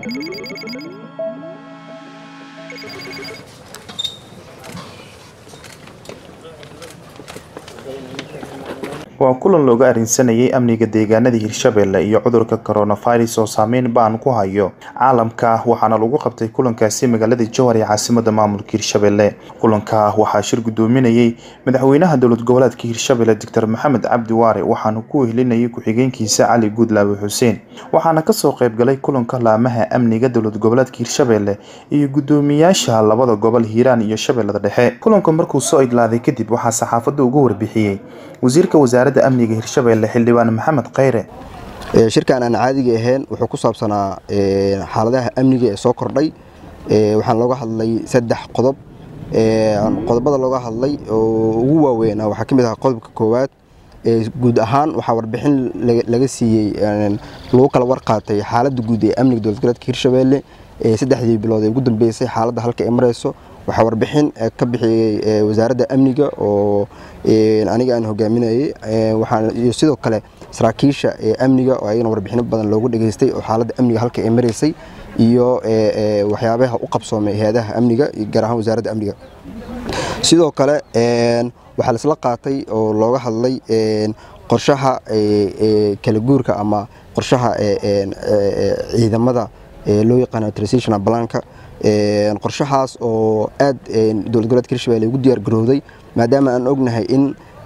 waa kulan looga arrinsanayay amniga deegaanada hirshabelle iyo cudurka coronavirus oo saameyn baan ku hayo caalamka waxaana lagu qabtay kulankaasi magaalada jowhar ee caasimada maamulka hirshabelle kulanka waxaa shir gudoominayay madaxweynaha dowlad goboleedka hirshabelle doctor maxamed cabdi waare waxaana ku wehelinayay ku-xigeenkiisa cali guudlaawe xuseen waxaana kasoo qeybgalay kulanka laamaha amniga dowlad goboleedka hirshabelle iyo gudoomiyaasha labada gobol hiiraan iyo shabeellada dhexe kulanka markuu soo idlaaday kadib waxaa saxaafadda uga warbixiyey wasiirka wasaaradda amniga hirshabelle xildhibaan maxamed kheyre shirkan aan caadiga ahayn wuxuu ku saabsanaa xaaladaha amniga ee soo kordhay waxaan looga hadlay saddex qodob qodobada looga hadlay oo ugu waaweyn waxaa ka mid ahaa qodobka koowaad guud ahaan waxaa warbixin laga siiyey lagu kala warqaatay xaaladda guud ee amniga dowlad goboleedka hirshabelle saddexdii bilood ee ugu dambeysay xaaladda halka ay mareyso waxaa warbixin ka bixiyey wasaaradda amniga oo aniga aan hogaaminayey iyo sidoo kale saraakiisha amniga oo ayagana warbixino badan loogu dhageystay oo xaaladda amniga halka ay mareysay iyo waxyaabaha u qabsoomay hay-adaha amniga gaar ahaan wasaaradda amniga sidoo kale waxaa laisla qaatay oo looga hadlay qorshaha kala guurka ama qorshaha ciidamada loo yaqaano transitional blanka qorshahaas oo aad dowlad goboleedka hirshabelle ugu diyaar garowday maadaama aan ognahay in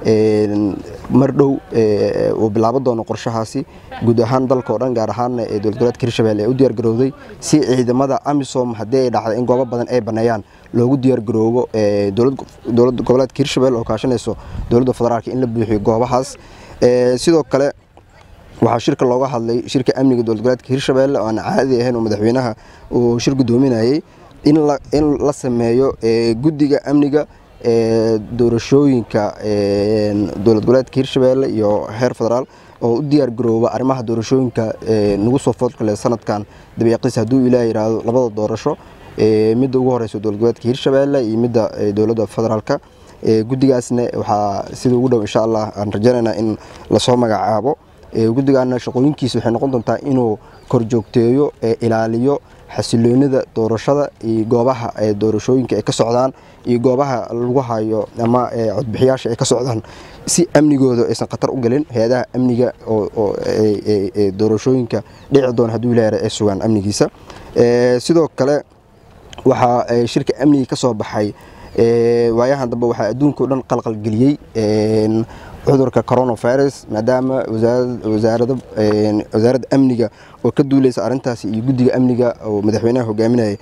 mar dhow uu bilaabo doono qorshahaasi guud ahaan dalka o dhan gaar ahaanna ee dowlad goboleedka hirshabelle ee u diyaar garowday si ciidamada amisom haddii ay dhacda in goobo badan ay baneeyaan loogu diyaar garoobo dowlad goboleedka hirshabelle oo kaashanayso dowladda federaalka in la buuxiyo goobahaas sidoo kale waxaa shirka looga hadlay shirka amniga dowlad goboleedka hirshabelle oo aan caadi ahayn oo madaxweynaha uu shir gudoominayay in la sameeyo guddiga amniga doorashooyinka dowlad goboleedka hirshabelle iyo heer federaal oo u diyaar garooba arrimaha doorashooyinka nagu soo foodkale sanadkan dabeeqiis hadduu ilaah yidhaahdo labada doorasho midda ugu horeysa dowlad goboleedka hirshabelle iyo midda dowladda federaalka guddigaasna waxaa sida ugu dhow insha allah aan rajaynaynaa in lasoo magacaabo guddigaana shaqooyinkiisa waxay noqon doontaa inuu korjoogteeyo ilaaliyo xasiloonida doorashada iyo goobaha doorashooyinka ay ka socdaan iyo goobaha lagu hayo ama codbixiyaasha ay ka socdaan si amnigooda aysan khatar u gelin hay-adaha amniga oo doorashooyinka dhici doona hadduu ilaah ay sugaan amnigiisa sidoo kale waxaa shirka amniga ka soo baxay waayahan dambe waxaa adduunka o dhan qalqalgeliyey cudurka coronavirus maadaama wasaaradda amniga oo ka duuleysa arintaasi iyo guddiga amniga oo madaxweynaha hogaaminayay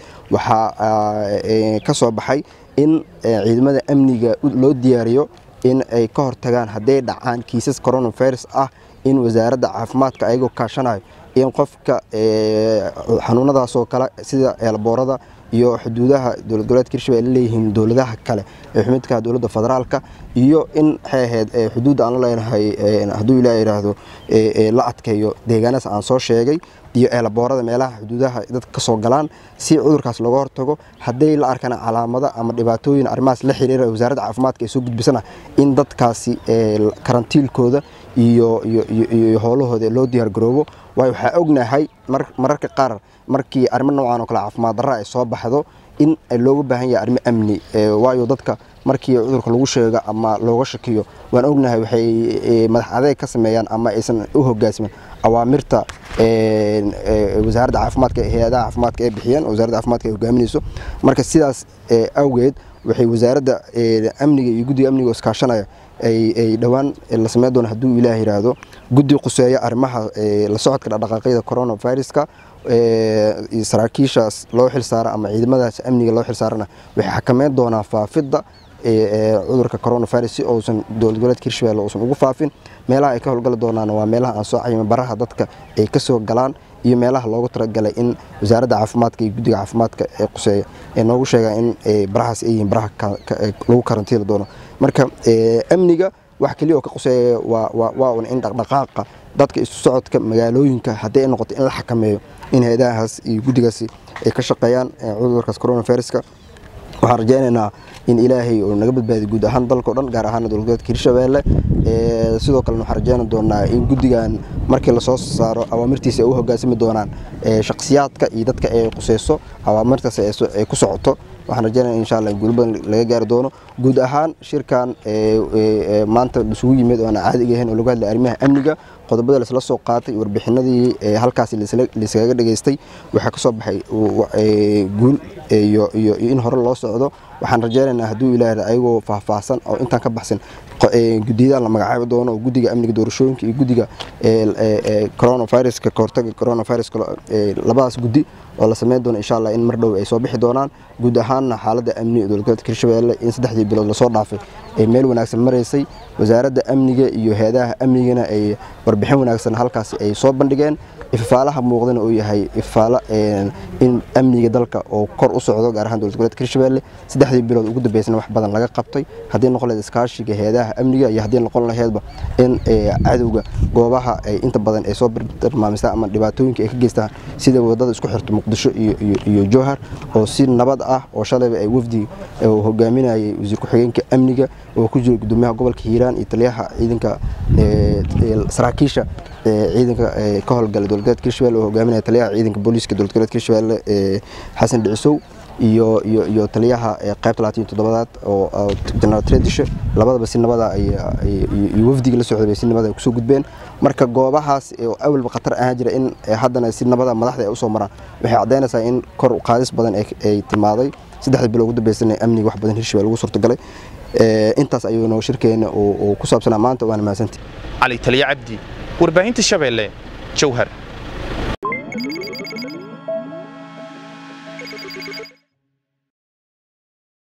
waxaa ka soo baxay in ciidamada amniga loo diyaariyo in ay ka hortagaan hadday dhacaan kiisas coronavirus ah in wasaaradda caafimaadka ayagoo kaashanayo in qofka xanuunadaasoo kale sida eelboorada iyo xuduudaha dowlad goboleedka hirshabelle leeyihiin dowladaha kale ee xumidka dowladda federaalka iyo in waxay ahayd xuduudda aan la leenahay hadduu ilaah yidhaahdo la adkeeyo deegaanaas aan soo sheegay iyo eelaboorada meelaha xuduudaha dadka kasoo galaan si cudurkaas looga hortago hadday la arkana calaamado ama dhibaatooyin arrimahaas la xiriira wasaaradda caafimaadka ay soo gudbisana in dadkaasi karantiilkooda iyo iyo howlahooda loo diyaar garoobo waayo waxaa ognahay mararka qaar markii arrimo noocan oo kale caafimaad darra ay soo baxdo in looga baahan yahay arrimo amni waayo dadka markii cudurka lagu sheego ama looga shakiyo waan ognahay waxay madax adeeg ka sameeyaan ama aysan u hogaasmin awaamirta wasaaradda caafimaadka hay-adaha caafimaadka ay bixiyeen wasaaradda caafimaadka ay hogaaminayso marka sidaas awgeed waxay wasaaradda amniga iyo guddiga amniga iskaashanaya ay dhowaan la sameyn doona hadduu ilaah yidhaahdo guddi quseeya arrimaha la socodka dhaqdhaqaaqyada coronaviruska saraakiishaas loo xilsaara ama ciidamadaas amniga loo xilsaarana waxay xakameyn doonaa faafidda cudurka coronavirus si uusan dowlad goboleedka hirshabelle uusan ugu faafin meelaha ay ka howlgali doonaan waa meelaha aan soo cayima baraha dadka ay kasoo galaan iyo meelaha loogu talagalay in wasaaradda caafimaadka iyo guddiga caafimaadka ee quseeya ee noogu sheegaan in barahaas ay yihiin baraha lagu karantiili doono marka amniga wax keliya oo ka quseeya waa un in dhaqdhaqaaqa dadka isu socodka magaalooyinka haddii ay noqoto in la xakameeyo in hay-adahaas iyo guddigaasi ay ka shaqeeyaan cudurkaas coronaviruska waxaan rajaynaynaa in ilaahay uu naga badbaadiyo guud ahaan dalkao dhan gaar ahaan dowladgoboleedka hirshabeelle sidoo kalena waxaan rajayna doonaa in guddigan markii lasoo saaro awaamirtiisa ay u hogaansami doonaan shakhsiyaadka iyo dadka ay quseyso awaamirtaas ay ku socoto waxaan rajaynaya insha allah in guul badan laga gaari doono guud ahaan shirkan maanta isugu yimid oo aan caadiga ahayn oo lagu hadlay arrimaha amniga qodobada laisla soo qaatay warbixinadii halkaasi laiskaga dhageystay waxaa ka soo baxay guul iyo in hore loo socdo waxaan rajaynaynaa hadduu ilaahay ayagoo faahfaahsan oo intaan ka baxsan guddiyadan la magacaabi doono oo guddiga amniga doorashooyinka iyo guddiga coronaviruska kahortaga coronaviruska labadaas guddi oo la sameyn doono insha allah in mar dhow ay soo bixi doonaan guud ahaanna xaaladda amni ee dowladgoboleedka hirshabeelle in saddexdii bilood lasoo dhaafay ay meel wanaagsan maraysay wasaaradda amniga iyo hay-adaha amnigana ay warbixin wanaagsan halkaasi ay soo bandhigeen ifafaalaha muuqdana uu yahay ifafaalo in amniga dalka oo kor u socdo gaar ahaan dowlad goboleedka hirshabeelle saddexdii bilood ugu dambeysana wax badan laga qabtay haddii noqon lahayd iskaashiga hay-adaha amniga iyo haddii noqon lahaydba in cadowga goobaha ay inta badan ay soo bartilmaamistaan ama dhibaatooyinka ay ka geystaan sida wadada isku xirto muqdisho iyo jowhar oo si nabad ah oo shalayba ay wafdi hogaaminayay wasiir ku-xigeenka amniga oo ku jira gudoomiyaha gobolka hiiraan iyo taliyaha ciidanka saraakiisha ciidanka ka howlgala dowlad goboleedka hirshabelle oo hogaaminaya taliyaha ciidanka booliiska dowlad goboleedka hirshabelle xasan dhicisow iyo iyo iyo taliyaha qaybta labaatan iyo toddobaad oo jenaraal tradishe labadaba si nabada iyo wafdiga la socday bay si nabada ay kusoo gudbeen marka goobahaas oo awalba khatar ahaan jira in haddana si nabada madaxda ay usoo maraan waxay caddaynaysaa in kor qaadis badan ay timaaday saddexda bilo ugu dambeysana amniga wax badan hirshabelle ugu suurtagalay intaas ayuuna shirkeena uu ku saabsanaa maanta waana mahadsantii cali taliya cabdi warbaahinta shabeelle jowhar